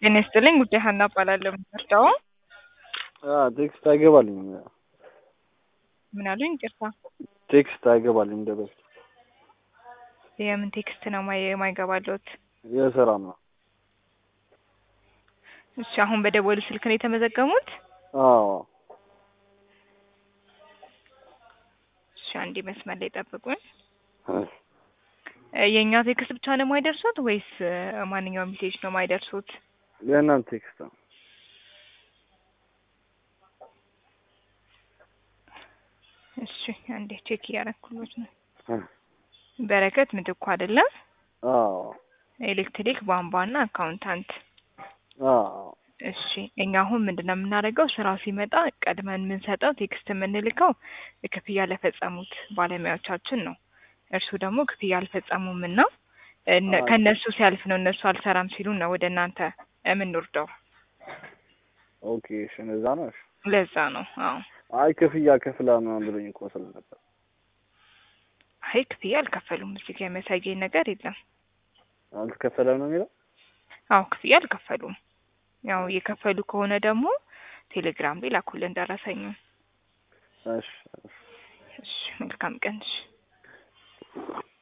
ጤና ይስጥልኝ ጉዳይ ሀና እባላለሁ። የምትወስደው ቴክስት አይገባልኝም። ምን አሉኝ? ይቅርታ ቴክስት አይገባልኝም እንደ በፊት የምን ቴክስት ነው ማይ- የማይገባለት? የስራ ነው። እሺ አሁን በደወሉ ስልክ ነው የተመዘገሙት? አዎ እሺ አንዴ መስመር ላይ ጠብቁኝ። እ የእኛ ቴክስት ብቻ ነው የማይደርሱት ወይስ እ ማንኛውም ሜሴጅ ነው የማይደርሱት? የእናንተ ቴክስት ነው። እሺ አንዴ ቼክ እያደረኩሎት ነው። እ በረከት ምትኩ አይደለም? አዎ ኤሌክትሪክ ቧንቧና አካውንታንት። አዎ እሺ እኛ አሁን ምንድን ነው የምናደርገው? ስራው ሲመጣ ቀድመን የምንሰጠው ቴክስት የምንልከው ክፍያ ለፈጸሙት ባለሙያዎቻችን ነው። እርሱ ደግሞ ክፍያ አልፈጸሙም እና እነ- አዎ። ከእነሱ ሲያልፍ ነው እነሱ አልሰራም ሲሉ ነው ወደ እናንተ የምንወርደው። ኦኬ እሺ፣ እንደዛ ነው። እሺ ለዛ ነው። አዎ አይ ክፍያ ከፍላ ምናምን ብሎኝ እኮ ስል ነበር። አይ ክፍያ አልከፈሉም። እዚህ ጋር የሚያሳየኝ ነገር የለም። አልተከፈለም ነው የሚለው። አዎ ክፍያ አልከፈሉም። ያው የከፈሉ ከሆነ ደግሞ ቴሌግራም ላይ ላኩልን ደረሰኙ። እሺ እሺ። እሺ መልካም ቀን። እሺ